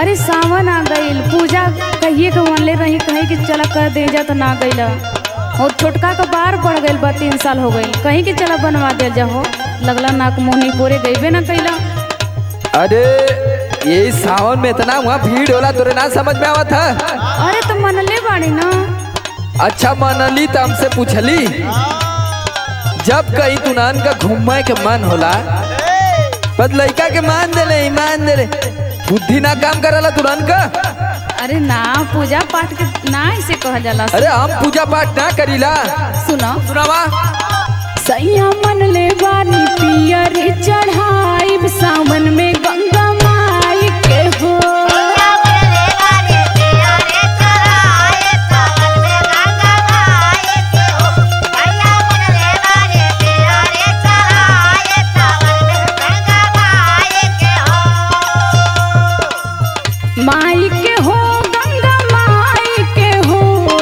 अरे सावन आ गईल पूजा कहिए के मनले रही कहे कि चला कर दे जा तो ना गईल और छोटका का बार बढ़ गईल बा तीन साल हो गईल कहीं कि चला बनवा दे जा हो लगला नाक मोहनी पूरे गईबे ना कैला अरे यही सावन में इतना वहाँ भीड़ होला तोरे ना समझ में आवत है अरे तो मनले बाड़ी ना अच्छा मनली तो हमसे पूछली जब कहीं तुनान का घूमे के मन होला बस लड़का के मान देले ईमान देले बुद्धि ना काम करला तुरंत का अरे ना पूजा पाठ के ना ऐसे कहल जाला अरे हम पूजा पाठ ना करीला सुनो सुनावा सैया मन ले बानी पियर चढ़ाई सावन में गंगा माई के हो माई के हो गंगा माई के हो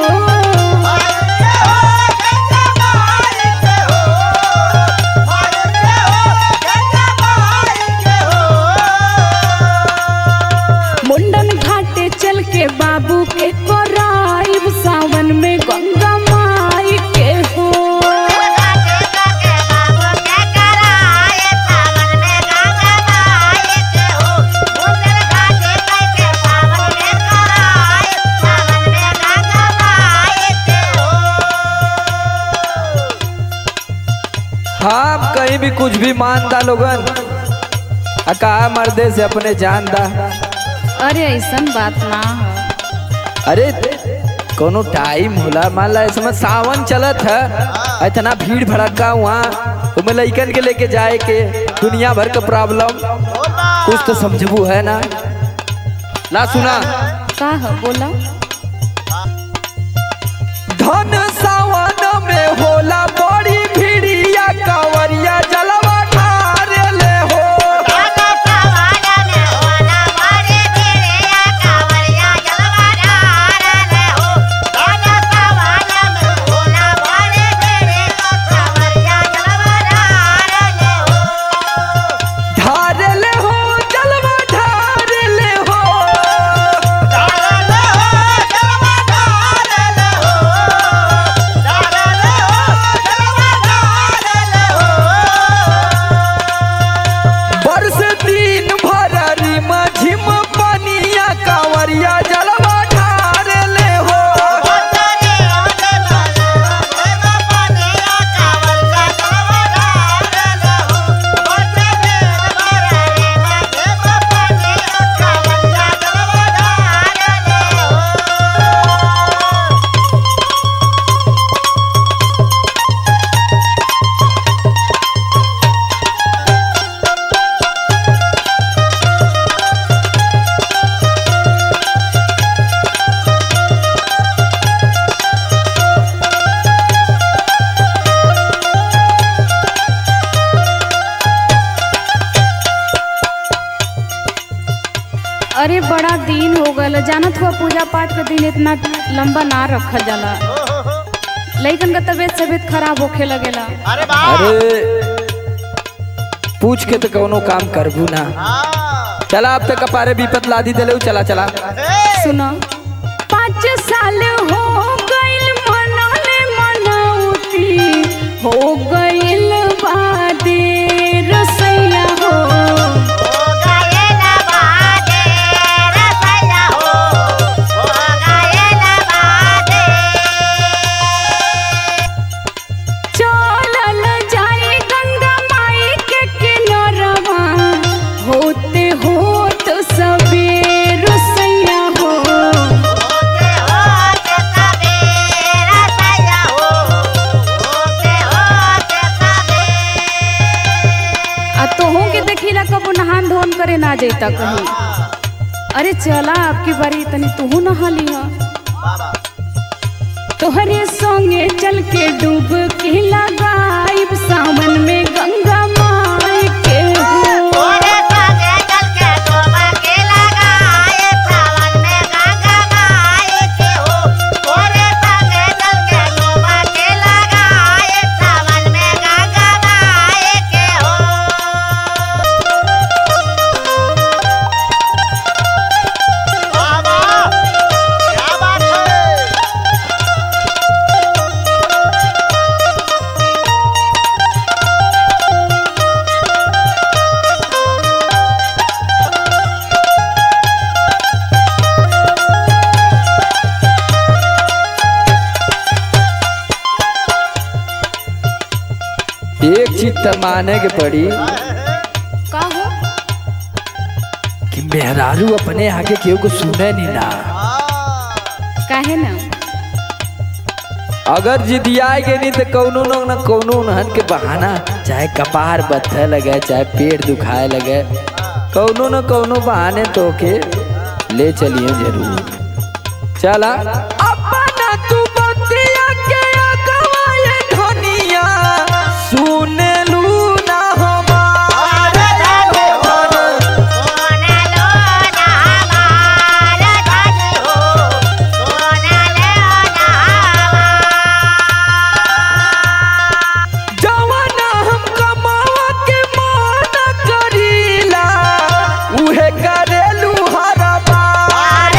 मुंडन घाटे चल के बाबू के कोराइब सावन में गंगा माई के हो हाँ कहीं भी कुछ भी मानदा लोगन आ कहा मर्दे से अपने जान दा अरे ऐसन बात ना हो अरे कोनो टाइम होला मान ला इस समय सावन चलत है इतना भीड़ भड़का वहाँ तुम्हें लइकन के लेके जाए के दुनिया भर का प्रॉब्लम कुछ तो समझबू है ना ला सुना का हो बोला धन सावन में होला बड़ी भीड़िया कांवरिया जलवा ठारे ले हो ठारे ले हो जलवा ठारे ले हो बरस दिन भर रिम झिम पनिया कांवरिया जलवा ठारे ले हो अरे बड़ा दिन हो गल जानत हुआ पूजा पाठ के दिन इतना लंबा ना रखल जाला लइकन का तबीयत तबीयत खराब होखे लगेला अरे पूछ के तो कौनो काम करबू ना चला अब तक कपारे विपत लादी दिले चला चला सुनो पाँच साल हो गइल मनले मनौती हो गइल बादे रसैया हो चलल जाए गंगा माई के किनारवा होते होत सबेर सैया हो आ तोहू के देखिला कबो नहान धोन करे ना जैता कहीं अरे चला आपकी बारी तनी तू नहा लिहा तोहरे संगे चल के डूब के लगाइब सावन में गंगा माई के हो चीज तो माने के पड़ी का हो कि मेहरारू अपने आगे केहू को सुने नहीं ना काहे ना अगर जिदियाए के नहीं तो कौनो न न कौनो नहन के बहाना चाहे कपार बत्थे लगे चाहे पेट दुखाए लगे कौनो न कौनो बहाने तो के ले चलिए जरूर चला अपना तू बतिया के अगवाए धनिया सुने लू ना हमार जवाना हम कमावा के माना करीला उहे करेलू हरा बार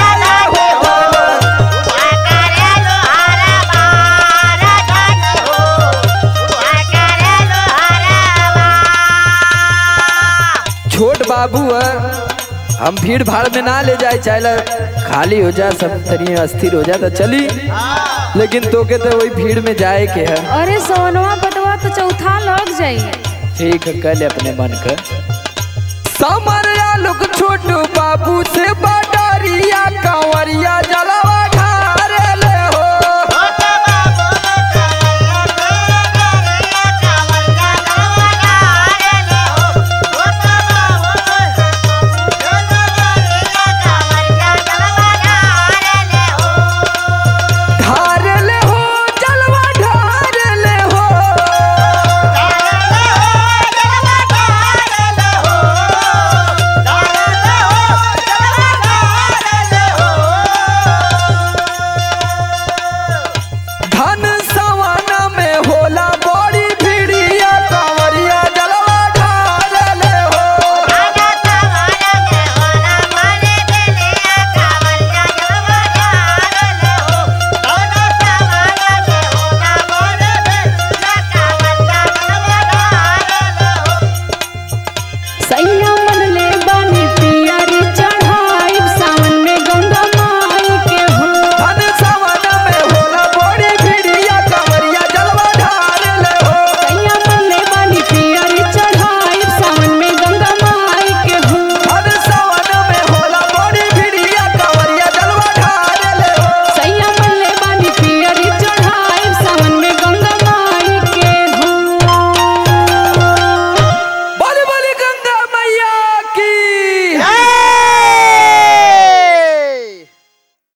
छोट बाबू है हम भीड़ भाड़ में ना ले जाए चाहे खाली हो जा सब तनी अस्थिर हो जा तो चली लेकिन तोके तो वही भीड़ में जाए के है अरे सोनवा बटवा तो चौथा लग जाई ठीक है कल अपने मन का समरिया लोग छोटू बाबू से बडरिया कंवरिया जलवा ढारे ले हो ढारे ले हो जलवा ढारे ले हो धन सवाना में होला बड़ी भिड़िया कंवरिया जलवा ढारे ले हो सैया